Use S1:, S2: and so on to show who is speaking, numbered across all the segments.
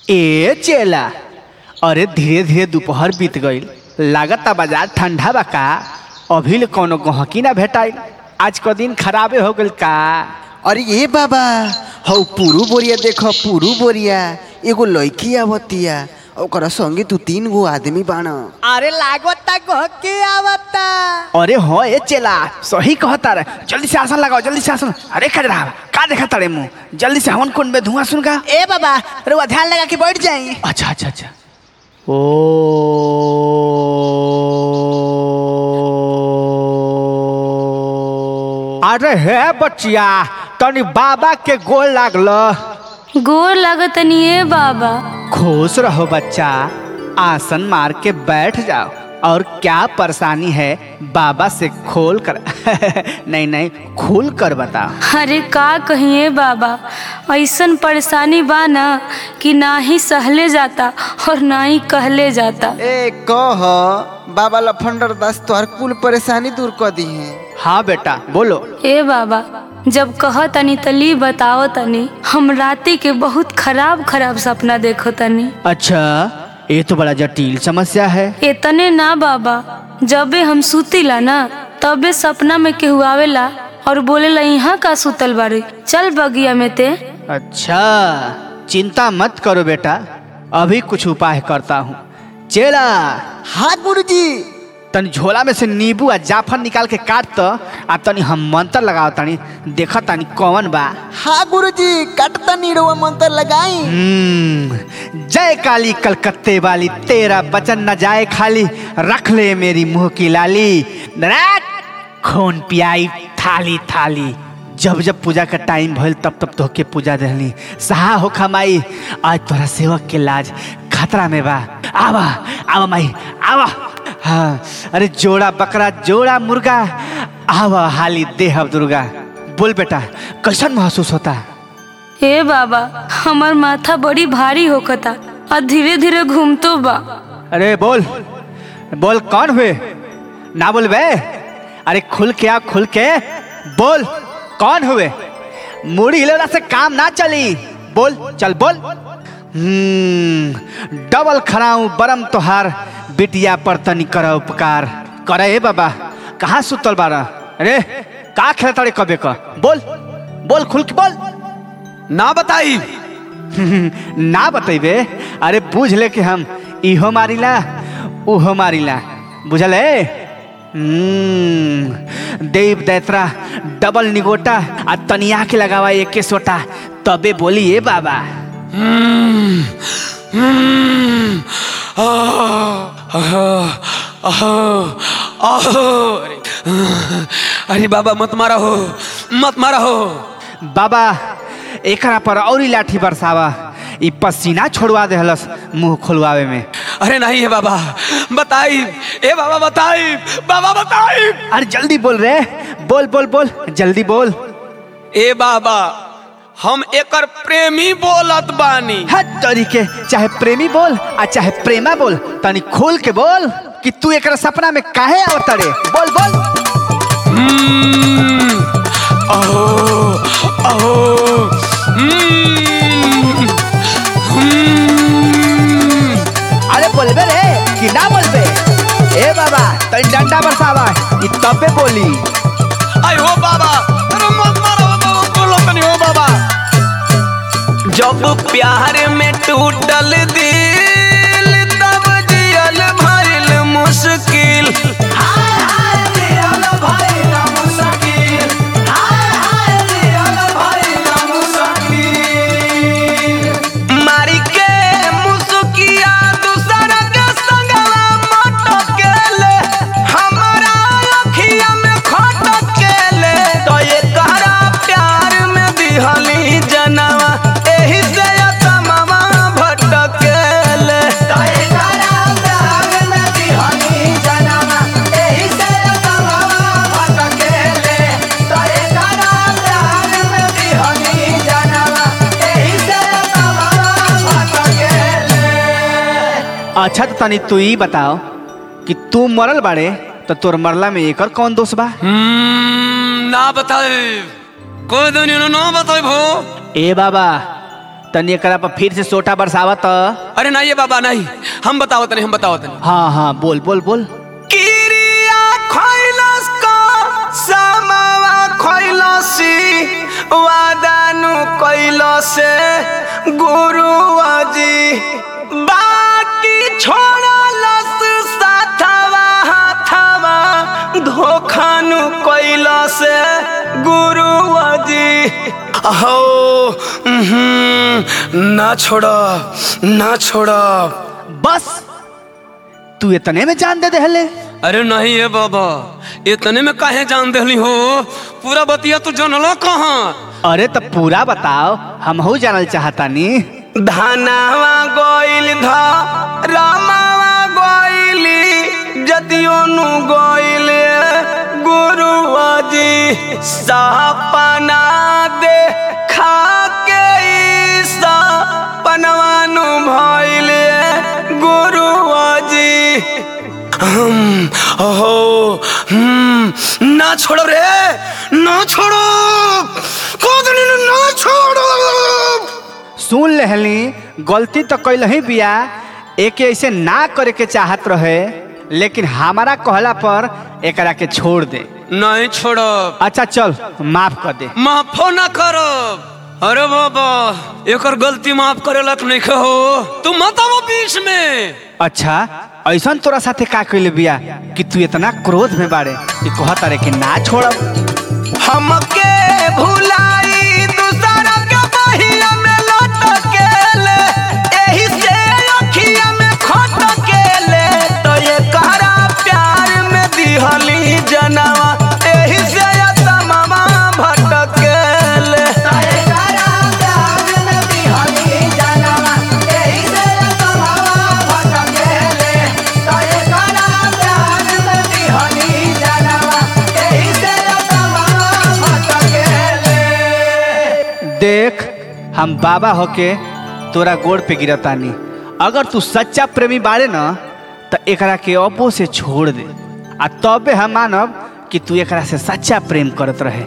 S1: ए चेला अरे धीरे धीरे दोपहर बीत गईल लागता बाजार ठंडा बा का अभी ले कौनो गहकी ना भेटाइल आज क दिन खराबे हो गईल का
S2: अरे ए बाबा हौ पुरु बोरिया देख पुरु बोरिया एगो लड़की आवतिया ओकरा संगे तू तीन गो आदमी बाण
S3: अरे लागता गहके आवता
S1: अरे हो ए चेला सही कहता रे जल्दी से आसन लगाओ जल्दी से आसन अरे कर रहा का देखा तारे मुंह जल्दी से हवन कुंड में धुआं सुन का
S3: ए बाबा रुआ ध्यान लगा के बैठ जाई
S1: अच्छा अच्छा अच्छा ओ अरे हे बच्चिया तनी बाबा के गोल लागल
S4: गोर लगतनी ए बाबा
S1: खुश रहो बच्चा आसन मार के बैठ जाओ और क्या परेशानी है बाबा से खोल कर नहीं नहीं खुल कर बताओ
S4: अरे का कहिए बाबा ऐसन परेशानी बा ना कि ना ही सहले जाता और ना ही कहले जाता
S2: ए कह बाबा लफंडर दास तोहर कुल परेशानी दूर कर दी है
S1: हाँ बेटा बोलो
S4: ए बाबा जब कह तनी तली बताओ तनी हम राती के बहुत खराब खराब सपना देखो तनी
S1: अच्छा ये तो बड़ा जटिल समस्या है
S4: इतने ना बाबा जबे हम सुतीला ना तबे सपना में केहू आवेला और बोलेला यहाँ का सुतल बारे चल बगिया में ते
S1: अच्छा चिंता मत करो बेटा अभी कुछ उपाय करता हूँ चेला
S2: हाँ गुरुजी
S1: तनी झोला में से नींबू आ जाफर निकाल के काट तो आ तनी हम मंत्र लगाओ तनी देखा तनी कौन बा
S2: हाँ गुरुजी कटता नीड़वा मंत्र लगाई
S1: हम्म, जय काली कलकत्ते वाली तेरा बचन न जाए खाली रख ले मेरी मुंह की लाली नारायण, खून पियाई थाली थाली जब जब पूजा का टाइम भइल तब तब तोहके पूजा दहली सहा हो खमाई आज तोरा सेवक के लाज खतरा में बा आवा आवा माई आवा हाँ अरे जोड़ा बकरा जोड़ा मुर्गा आवा हाली देह दुर्गा बोल बेटा कैसन महसूस होता
S4: ए बाबा हमार माथा बड़ी भारी होकता और धीरे धीरे घूमतो बा
S1: अरे बोल बोल कौन हुए ना बोल बे अरे खुल के आ खुल के बोल कौन हुए मुड़ी हिलौला से काम ना चली बोल चल बोल हम्म डबल खराऊ बरम तोहार बिटिया पर तनी कर उपकार करे हे बाबा कहाँ सुतल बारा अरे का खेल तारे कबे का बोल बोल खुल के बोल
S5: ना बताई
S1: ना बतेबे अरे बूझ ले कि हम इहो मारिला उहो मारिला बुझल है हम्म, देव दैत्रा डबल निगोटा आ तनिया के लगावा एक के सोटा तबे बोली ए बाबा
S5: अरे बाबा मत मारा हो मत मारा हो
S1: बाबा एकरा पर औरी लाठी बरसावा ई पसीना छोड़वा देहलस मुंह खोलवावे में
S5: अरे नहीं है बाबा बताई ए बाबा बताई बाबा बताई
S1: अरे जल्दी बोल रे बोल बोल बोल जल्दी बोल
S5: ए बाबा हम एकर प्रेमी बोलत बानी
S1: हर तरीके चाहे प्रेमी बोल आ चाहे प्रेमा बोल तनी खोल के बोल कि तू एकरा सपना में काहे आवतड़े बोल बोल
S5: हम्म, अहो अहो हम्म, हम्म,
S1: अरे बोलबे रे कि ना बोलबे ए बाबा तनी डंडा बरसावा ई तबे बोली
S5: आई हो बाबा अरे मत मारो बाबा बोलो तनी हो बाबा जब प्यार में टूटल दिल तब जियल भरल मुश्किल मारी के मुसुकिया दूसर के संगवा मटकेले हमारा अखिया में खटकेले तो ये कहरा प्यार में दिहली जनवा एही से तमामा भटकेले तो ये कहरा प्यार में दिहली जनवा एही से तमामा भटकेले तो ये कहरा प्यार में दिहली जनवा एही से तमामा भटकेले
S1: अच्छा तो तनी तू ही बताओ कि तू मरल बाड़े तो तोर मरला में एकर कौन दोष बा
S5: हम्म, ना बताए कोई दुनिया ना बताए भो
S1: ए बाबा तनी एकरा पर फिर से सोटा बरसावत
S5: अरे नहीं ये बाबा नहीं हम बतावत नहीं हम बतावत नहीं
S1: हाँ हाँ बोल बोल बोल
S5: किरिया खैलस का समावा खैलसी वादानु कैलसे गुरु अजी बाकी छोड़लस साथवा हाथवा धोखानु कैलसे गुरु अजी हो उहुं, ना छोड़ा ना छोड़ा
S1: बस तू इतने में जान दे देहले
S5: अरे नहीं है बाबा इतने में काहे जान देली हो पूरा बतिया तू जानलो कहाँ
S1: अरे तो पूरा बताओ हम हो जानल चाहतानी
S5: धनावा गोइल ध रामावा गोइली जतियो नु गोइल गुरु अजी सपना दे खा के ई सपनवानु भइल गुरु अजी हम ओहो हम ना छोड़ो रे ना छोड़ो कोदनी ना छोड़ो
S1: सुन लेहली गलती तो कैल ही बिया एक ऐसे ना करे के चाहत रहे लेकिन हमारा कहला पर एकरा के छोड़ दे
S5: नहीं छोड़ो
S1: अच्छा चल माफ कर दे
S5: माफो ना करो अरे बाबा एकर गलती माफ करे लक नहीं हो तू मत आवो बीच में
S1: अच्छा ऐसा तोरा साथे का कैले बिया कि तू इतना क्रोध में बाड़े कि कहता रे कि ना छोड़ब
S5: हमके भुलाई दूसरा के बहिया में लटकेले एही से अखिया में खटकेले तो ये करा प्यार में दिहली जनवा एही से तमामा भटकेले
S1: देख हम बाबा होके तोरा गोड़ पे गिरतानी अगर तू सच्चा प्रेमी बाड़े न तो एकरा के अपो से छोड़ दे आ तबे हम मानब कि तू एकरा से सच्चा प्रेम करत रहे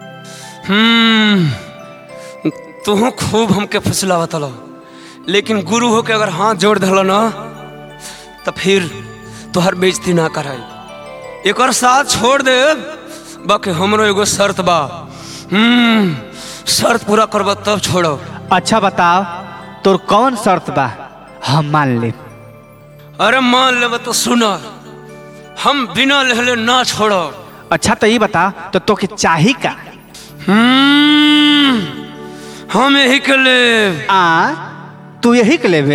S5: हम्म तू खूब हमके फुसलावत हलो लेकिन गुरु होके अगर हाथ जोड़ दलो ना तो फिर तोहर बेइज्जती ना कराई एकर साथ छोड़ दे बाकी हमरो एगो शर्त बा हम्म शर्त पूरा करब तब छोड़ो
S1: अच्छा बताओ तोर कौन शर्त बा हम मान ले
S5: अरे मान लेब तो सुन हम बिना लहले ना छोड़ो
S1: अच्छा तो ये बता तो तोके चाही का
S5: हम्म हम यही के लेब
S1: आ तू यही के लेबे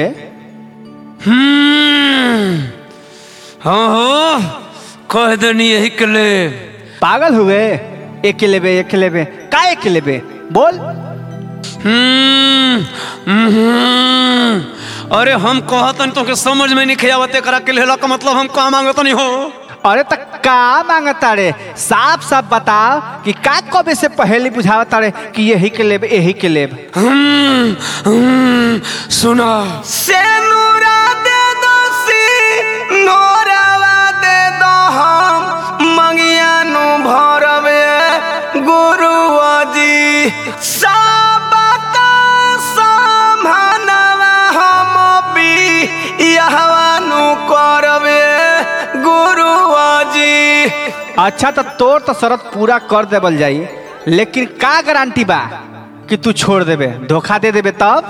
S5: हम्म हाँ हो कह देनी यही के लेब
S1: पागल हुए एक के लेबे एक के लेबे का एक के लेबे बोल
S5: हम्म, हम्म। अरे हम कहतन तो के समझ में नहीं खियावत करा के लेला का मतलब हम का मांगत नहीं हो
S1: अरे तक का मांगता रे साफ साफ बताओ कि का कबे से पहले बुझावता रे कि यही के लेब यही के लेब
S5: हम्म, हम्म, सुना से नूरा दे दो सी नोरावा दे दो हम मंगिया नु भरबे गुरु अजी सबका समानवा हम भी यहवा नु करबे गुरु अजी
S1: अच्छा तो तोर तो शरत पूरा कर देवल जाई लेकिन का गारंटी बा कि तू छोड़ देबे धोखा दे देबे तब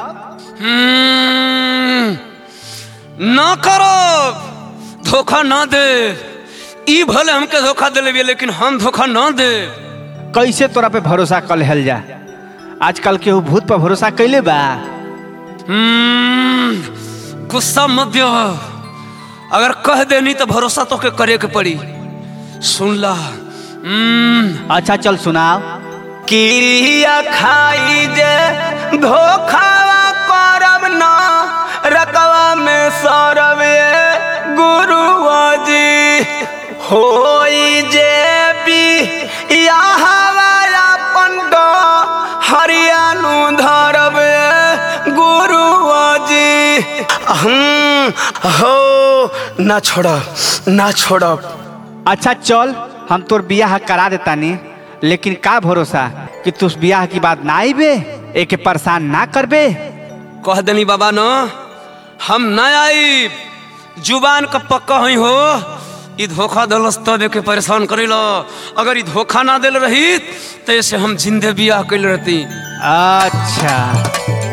S5: हम्म, ना करो धोखा ना दे ई भले हमके धोखा दे लेबिए लेकिन हम धोखा ना दे
S1: कैसे तोरा पे भरोसा कर लेहल जा आजकल केहू भूत पर भरोसा कैले बा
S5: हम्म, गुस्सा मत दियो अगर कह देनी तो भरोसा तो के करे के पड़ी सुन ला हम्म,
S1: अच्छा चल सुनाओ
S5: किरिया खाई जे धोखावा करब ना रकवा में सरबे गुरु जी होई जे भी हवाया पंड हरियाणु धरबे गुरु जी हम हो ना छोड़ ना छोड़
S1: अच्छा चल हम तोर बियाह करा देतानी लेकिन का भरोसा कि तू उस बियाह की बात ना आईबे एके परेशान ना करबे
S5: कह देनी बाबा न हम न आई जुबान का पक्का हुई हो ई धोखा दलस तब के परेशान करेलो अगर ई धोखा ना दिल रही तो ऐसे हम जिंदे बियाह कैल रहती
S1: अच्छा